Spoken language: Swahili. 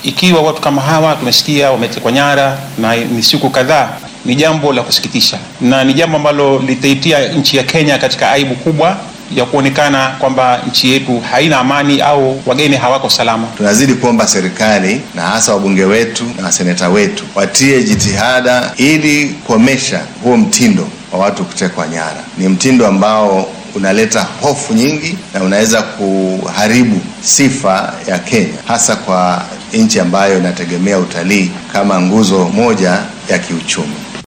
ikiwa watu kama hawa tumesikia wametekwa nyara na ni siku kadhaa, ni jambo la kusikitisha na ni jambo ambalo litaitia nchi ya Kenya katika aibu kubwa ya kuonekana kwamba nchi yetu haina amani au wageni hawako salama. Tunazidi kuomba serikali na hasa wabunge wetu na waseneta wetu watie jitihada ili kukomesha huo mtindo wa watu kutekwa nyara. Ni mtindo ambao unaleta hofu nyingi na unaweza kuharibu sifa ya Kenya, hasa kwa nchi ambayo inategemea utalii kama nguzo moja ya kiuchumi.